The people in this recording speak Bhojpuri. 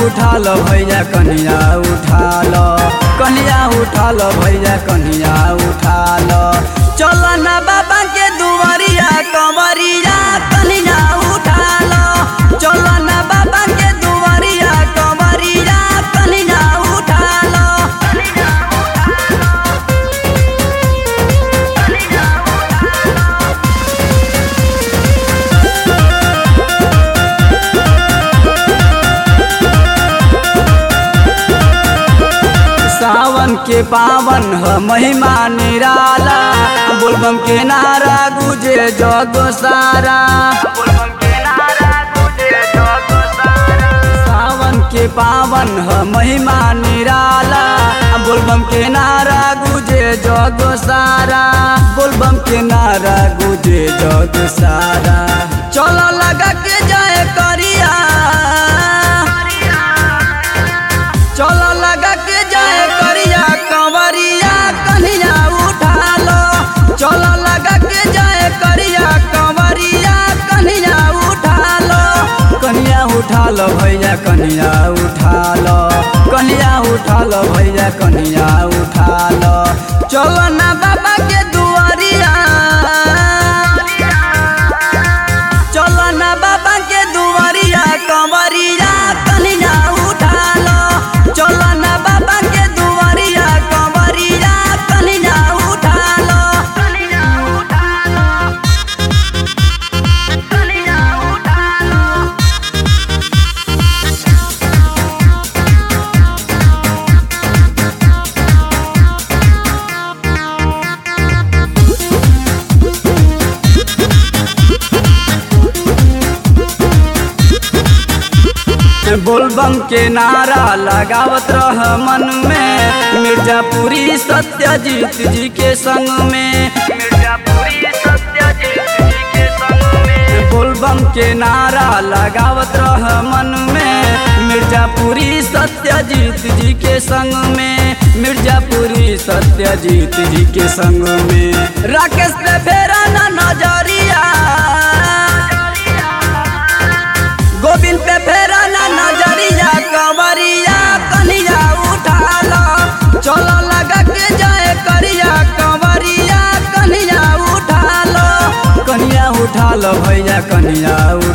उठा लो भैया कन्हैया उठा लो कन्हैया उठा लो भैया कन्हैया उठा लो चलो ना बाबा के दुआरिया कंवरिया कन्हैया उठा लो चलो ना बाबा के दुआरिया कंवरिया कन्हैया उठा लो सावन के पावन ह महिमा निराला बोलबम के नारा गुजे जग सारा सावन के पावन ह महिमा निराला बोलबम के नारा गुजे जग सारा बोलबम के नारा गुजे जग सारा चलो लगा के जाए करिया चलो लगा के जाए करिया कंवरिया कन्हैया उठा लो चलो लगा के जाए करिया कंवरिया कन्हैया उठा लो कन्हैया उठा लो भैया कन्हैया उठा लो कन्हैया उठा लो भैया कन्हैया उठा लो चलो ना बाबा के दुआरिया चलो ना बाबा के दुआरिया कंवरिया कन्हैया उठा लो चलो ना बाबा के दुआरिया कंवरिया कन्हैया उठा लो कन्हैया उठा लो कन्हैया उठा लो बोलबम के नारा लगावत रह मन में मिर्जापुरी सत्यजीत जी के संग में मिर्जापुरी सत्यजीत जी के संग में बोलबम के नारा लगावत रह मन में मिर्जापुरी सत्यजीत जी के संग में मिर्जापुरी सत्यजीत जी के संग में राकेश पे फेरा ना नजरिया गोविंद पे फेरा ना नजरिया कंवरिया कन्हैया उठा लो चलो लगा के जाए करिया कंवरिया कन्हैया उठा लो कन्हैया उठा लो भैया कन्हैया